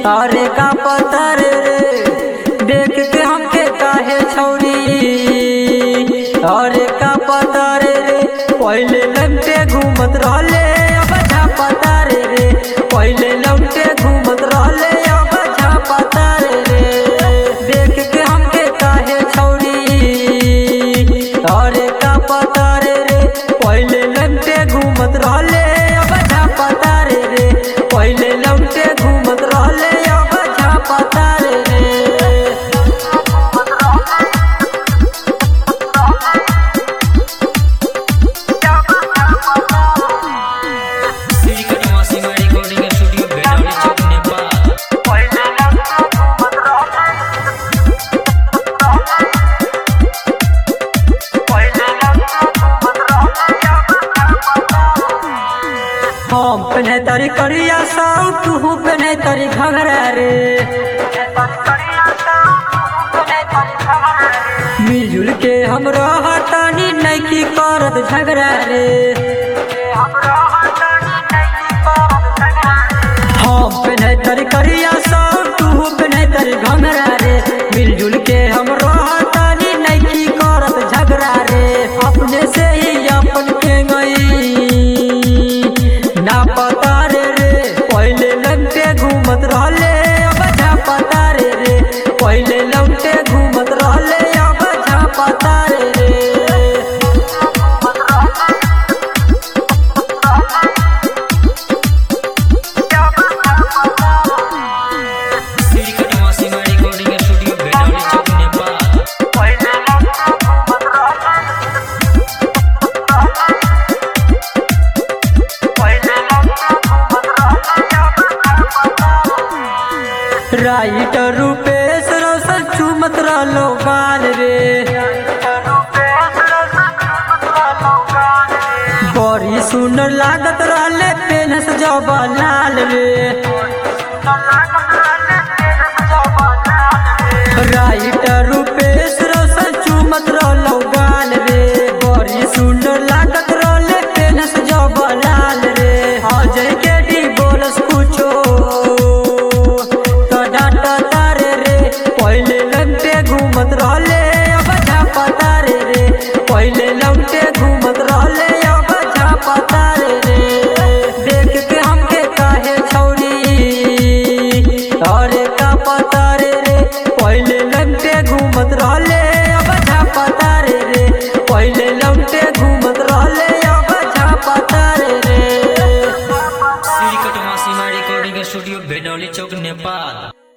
अरे का पता रे देख के हमके काहे छौरी अरे का पता रे पहले लमटे घूमत रहले अब झापता रे रे पहले लमटे घूमत रहले अब झापता रे रे देख के हमके काहे छौरी अरे का पता रे रे पहले लमटे घूमत रहले अब झापता रे रे पहले लमटे घूमत रहले अब झापता रे रे Music Masima Recording Studio Bedali Chowk Nepal हम पहने तारी करिया साउ तू पहने तारी घघरा रे मिलजुल के हम रहतानी नैकी करत झगड़ा रे हम पहने तारी करिया साउ तू पहने तारी घघरा रे मिलजुल के हम रहतानी नैकी करत झगड़ा रे अपने से ही अपन के गई ना पता रे रे पहले लमटे घूमत रहले अब झापता रे रे पहले लमटे घूमत रहले अब झापता रे रे Music Masima Recording Studio Bedali Chowk Nepal writer Rupesh Roshan चुमत रहलो गाल रे बड़ी सुंदर लागत रहले पेनस जब लाल रे राइटर